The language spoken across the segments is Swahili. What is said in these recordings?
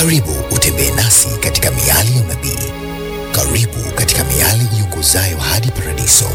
Karibu utembee nasi katika miali ya unabii. Karibu katika miali iongozayo hadi paradiso.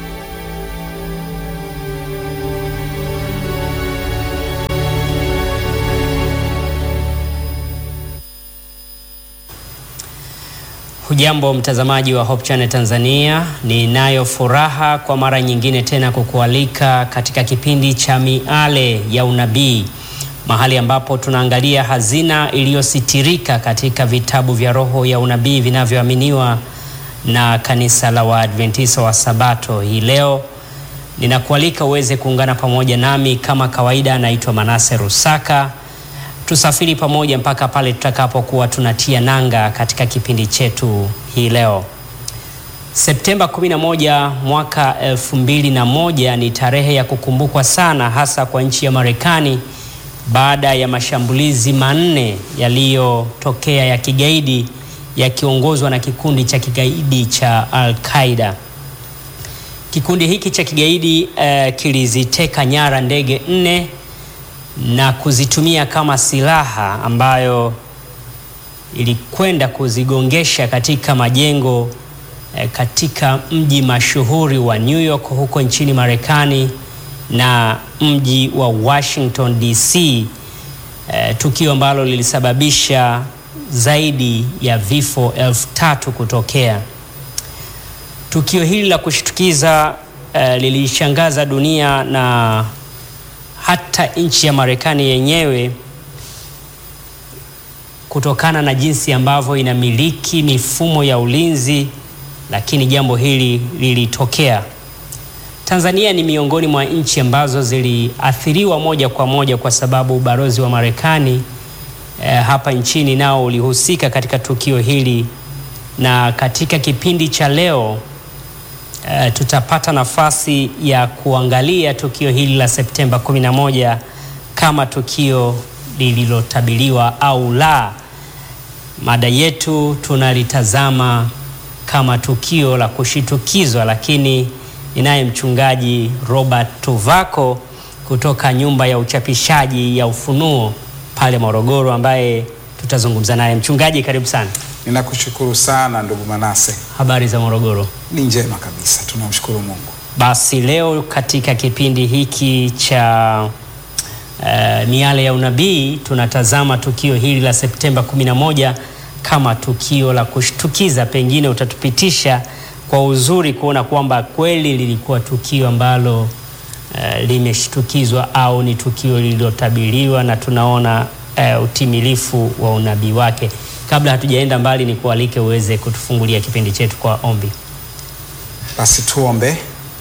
Hujambo mtazamaji wa Hope Channel Tanzania, ninayo furaha kwa mara nyingine tena kukualika katika kipindi cha miale ya unabii, mahali ambapo tunaangalia hazina iliyositirika katika vitabu vya roho ya unabii vinavyoaminiwa na kanisa la Waadventista wa Sabato. Hii leo ninakualika uweze kuungana pamoja nami kama kawaida. Naitwa Manase Rusaka tusafiri pamoja mpaka pale tutakapokuwa tunatia nanga katika kipindi chetu hii leo. Septemba 11 mwaka 2001 ni tarehe ya kukumbukwa sana, hasa kwa nchi ya Marekani baada ya mashambulizi manne yaliyotokea ya kigaidi yakiongozwa na kikundi cha kigaidi cha Al-Qaeda. Kikundi hiki cha kigaidi uh, kiliziteka nyara ndege nne na kuzitumia kama silaha ambayo ilikwenda kuzigongesha katika majengo eh, katika mji mashuhuri wa New York huko nchini Marekani na mji wa Washington DC, eh, tukio ambalo lilisababisha zaidi ya vifo elfu tatu kutokea. Tukio hili la kushtukiza eh, lilishangaza dunia na hata nchi ya Marekani yenyewe kutokana na jinsi ambavyo inamiliki mifumo ya ulinzi, lakini jambo hili lilitokea. Tanzania ni miongoni mwa nchi ambazo ziliathiriwa moja kwa moja kwa sababu ubalozi wa Marekani eh, hapa nchini nao ulihusika katika tukio hili, na katika kipindi cha leo Uh, tutapata nafasi ya kuangalia tukio hili la Septemba 11 kama tukio lililotabiriwa au la. Mada yetu tunalitazama kama tukio la kushitukizwa, lakini ninaye mchungaji Robert Tuvako kutoka nyumba ya uchapishaji ya Ufunuo pale Morogoro, ambaye tutazungumza naye. Mchungaji, karibu sana. Ninakushukuru sana ndugu Manase. Habari za Morogoro? Ni njema kabisa, tunamshukuru Mungu. Basi leo katika kipindi hiki cha uh, miale ya unabii tunatazama tukio hili la Septemba 11 kama tukio la kushtukiza. Pengine utatupitisha kwa uzuri kuona kwamba kweli lilikuwa tukio ambalo uh, limeshtukizwa au ni tukio lililotabiriwa na tunaona uh, utimilifu wa unabii wake. Kabla hatujaenda mbali, ni kualike uweze kutufungulia kipindi chetu kwa ombi. Basi tuombe.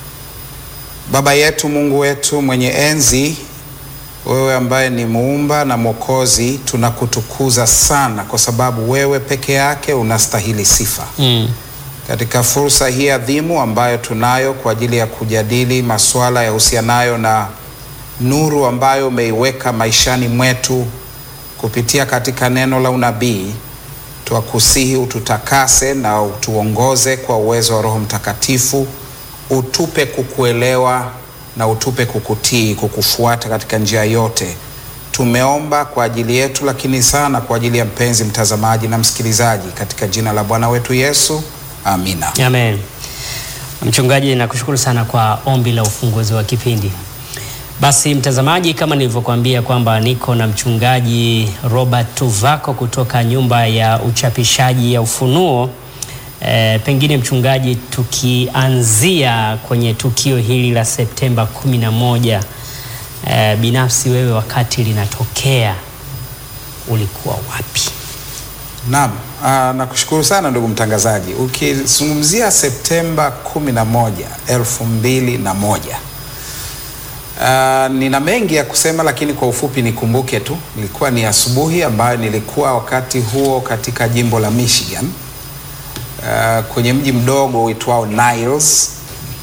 Baba yetu, Mungu wetu mwenye enzi, wewe ambaye ni muumba na mwokozi, tunakutukuza sana kwa sababu wewe peke yake unastahili sifa Mm. katika fursa hii adhimu ambayo tunayo kwa ajili ya kujadili masuala yahusianayo na nuru ambayo umeiweka maishani mwetu kupitia katika neno la unabii. Twakusihi ututakase na utuongoze kwa uwezo wa Roho Mtakatifu, utupe kukuelewa na utupe kukutii, kukufuata katika njia yote. Tumeomba kwa ajili yetu, lakini sana kwa ajili ya mpenzi mtazamaji na msikilizaji, katika jina la Bwana wetu Yesu, amina. Amen. Mchungaji, nakushukuru sana kwa ombi la ufunguzi wa kipindi. Basi mtazamaji, kama nilivyokuambia kwamba niko na mchungaji Robert Tuvako kutoka nyumba ya uchapishaji ya Ufunuo. E, pengine mchungaji, tukianzia kwenye tukio hili la Septemba 11, e, binafsi wewe wakati linatokea ulikuwa wapi? Naam, ah, nakushukuru sana ndugu mtangazaji. Ukizungumzia Septemba 11, 2001. Uh, nina mengi ya kusema lakini kwa ufupi nikumbuke tu, ilikuwa ni asubuhi ambayo nilikuwa wakati huo katika jimbo la Michigan, uh, kwenye mji mdogo uitwao Niles,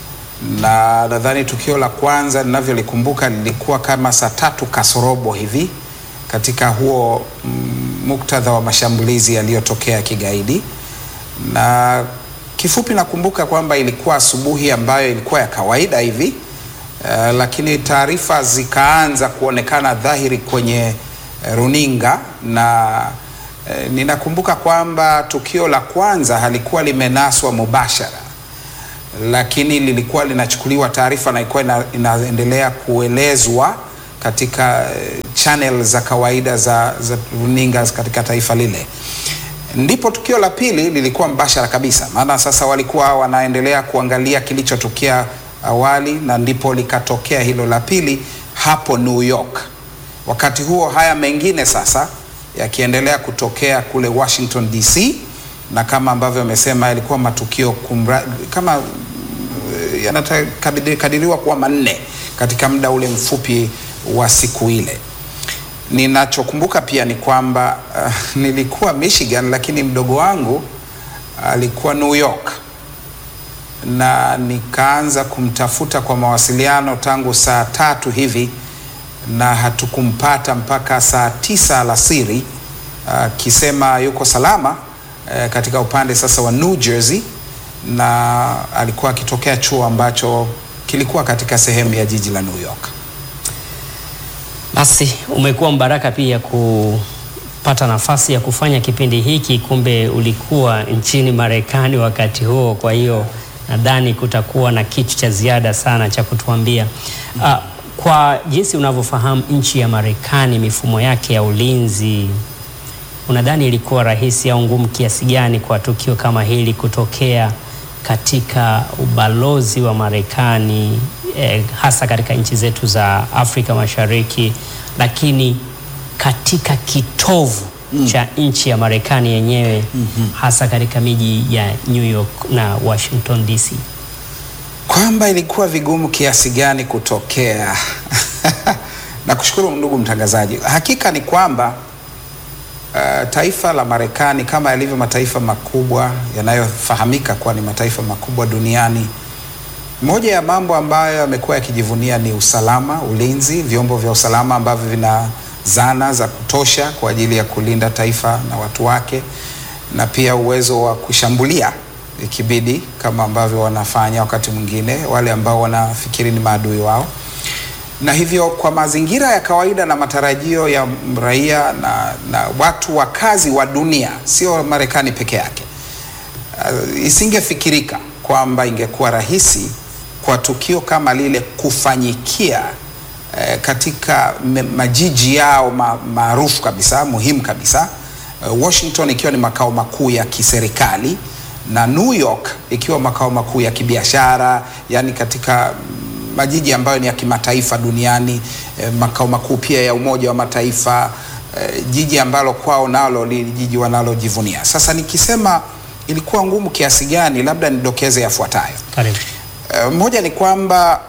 na nadhani tukio la kwanza ninavyolikumbuka lilikuwa kama saa tatu kasorobo hivi katika huo mm, muktadha wa mashambulizi yaliyotokea kigaidi, na kifupi nakumbuka kwamba ilikuwa asubuhi ambayo ilikuwa ya kawaida hivi Uh, lakini taarifa zikaanza kuonekana dhahiri kwenye uh, runinga na E, ninakumbuka kwamba tukio la kwanza halikuwa limenaswa mubashara, lakini lilikuwa linachukuliwa taarifa na ilikuwa ina, inaendelea kuelezwa katika eh, channel za kawaida za, za runinga katika taifa lile. Ndipo tukio la pili lilikuwa mbashara kabisa, maana sasa walikuwa wanaendelea kuangalia kilichotokea awali, na ndipo likatokea hilo la pili hapo New York. Wakati huo haya mengine sasa yakiendelea kutokea kule Washington DC, na kama ambavyo amesema yalikuwa matukio kumra, kama eh, yanakadiriwa kuwa manne katika muda ule mfupi wa siku ile. Ninachokumbuka pia ni kwamba uh, nilikuwa Michigan, lakini mdogo wangu alikuwa New York na nikaanza kumtafuta kwa mawasiliano tangu saa tatu hivi na hatukumpata mpaka saa tisa alasiri akisema uh, yuko salama uh, katika upande sasa wa New Jersey na alikuwa akitokea chuo ambacho kilikuwa katika sehemu ya jiji la New York. Basi umekuwa mbaraka pia kupata nafasi ya kufanya kipindi hiki, kumbe ulikuwa nchini Marekani wakati huo. Kwa hiyo nadhani kutakuwa na kitu cha ziada sana cha kutuambia. Uh, kwa jinsi unavyofahamu nchi ya Marekani, mifumo yake ya ulinzi, unadhani ilikuwa rahisi au ngumu kiasi gani kwa tukio kama hili kutokea katika ubalozi wa Marekani eh, hasa katika nchi zetu za Afrika Mashariki, lakini katika kitovu mm. cha nchi ya Marekani yenyewe mm -hmm. hasa katika miji ya New York na Washington DC, kwamba ilikuwa vigumu kiasi gani kutokea. Nakushukuru ndugu mtangazaji. Hakika ni kwamba uh, taifa la Marekani kama yalivyo mataifa makubwa yanayofahamika kuwa ni mataifa makubwa duniani, moja ya mambo ambayo yamekuwa yakijivunia ni usalama, ulinzi, vyombo vya usalama ambavyo vina zana za kutosha kwa ajili ya kulinda taifa na watu wake, na pia uwezo wa kushambulia ikibidi, kama ambavyo wanafanya wakati mwingine wale ambao wanafikiri ni maadui wao na hivyo kwa mazingira ya kawaida na matarajio ya raia na, na watu wakazi wa dunia, sio Marekani peke yake, uh, isingefikirika kwamba ingekuwa rahisi kwa tukio kama lile kufanyikia uh, katika majiji yao ma, maarufu kabisa muhimu kabisa, uh, Washington ikiwa ni makao makuu ya kiserikali na New York ikiwa makao makuu ya kibiashara, yani katika majiji ambayo ni ya kimataifa duniani eh, makao makuu pia ya Umoja wa Mataifa eh, jiji ambalo kwao nalo li jiji wanalojivunia. Sasa nikisema ilikuwa ngumu kiasi gani, labda nidokeze yafuatayo. Karibu. Eh, moja ni kwamba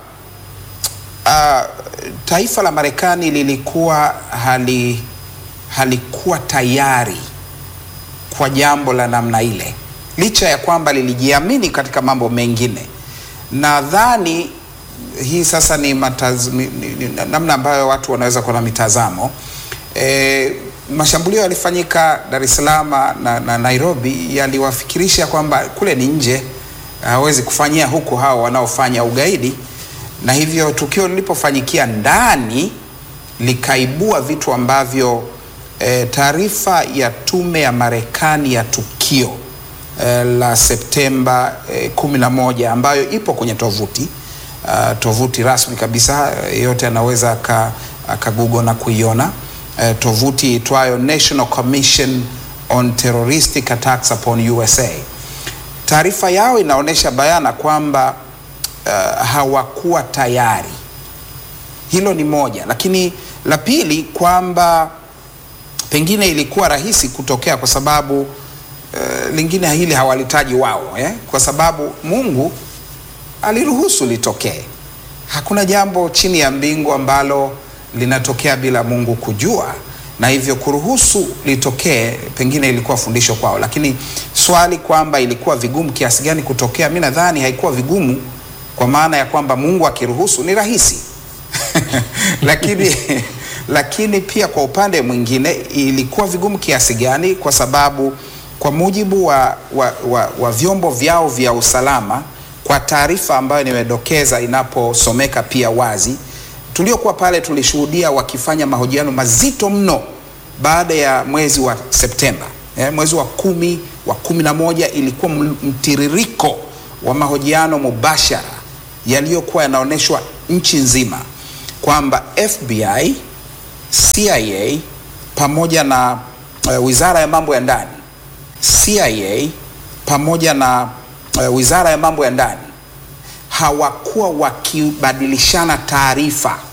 uh, taifa la Marekani lilikuwa hali halikuwa tayari kwa jambo la namna ile, licha ya kwamba lilijiamini katika mambo mengine. Nadhani hii sasa ni, mataz, ni, ni, ni namna ambayo watu wanaweza kuwa na mitazamo e, mashambulio yalifanyika Dar es Salaam na, na Nairobi yaliwafikirisha kwamba kule ni nje, hawezi kufanyia huku hao wanaofanya ugaidi, na hivyo tukio lilipofanyikia ndani likaibua vitu ambavyo e, taarifa ya tume ya Marekani ya tukio e, la Septemba e, kumi na moja ambayo ipo kwenye tovuti Uh, tovuti rasmi kabisa yeyote uh, anaweza akagoogle na kuiona uh, tovuti itwayo National Commission on Terroristic Attacks upon USA. Taarifa yao inaonyesha bayana kwamba uh, hawakuwa tayari. Hilo ni moja, lakini la pili kwamba pengine ilikuwa rahisi kutokea kwa sababu uh, lingine hili hawalitaji wao eh? Kwa sababu Mungu aliruhusu litokee. Hakuna jambo chini ya mbingu ambalo linatokea bila Mungu kujua, na hivyo kuruhusu litokee pengine ilikuwa fundisho kwao. Lakini swali kwamba ilikuwa vigumu kiasi gani kutokea, mi nadhani haikuwa vigumu, kwa maana ya kwamba Mungu akiruhusu ni rahisi lakini lakini pia kwa upande mwingine ilikuwa vigumu kiasi gani, kwa sababu kwa mujibu wa, wa, wa, wa vyombo vyao vya usalama kwa taarifa ambayo nimedokeza inaposomeka pia wazi, tuliokuwa pale tulishuhudia wakifanya mahojiano mazito mno baada ya mwezi wa Septemba eh, mwezi wa kumi wa kumi na moja ilikuwa mtiririko wa mahojiano mubashara yaliyokuwa yanaonyeshwa nchi nzima kwamba FBI, CIA pamoja na uh, Wizara ya Mambo ya Ndani, CIA pamoja na uh, Wizara ya Mambo ya Ndani hawakuwa wakibadilishana taarifa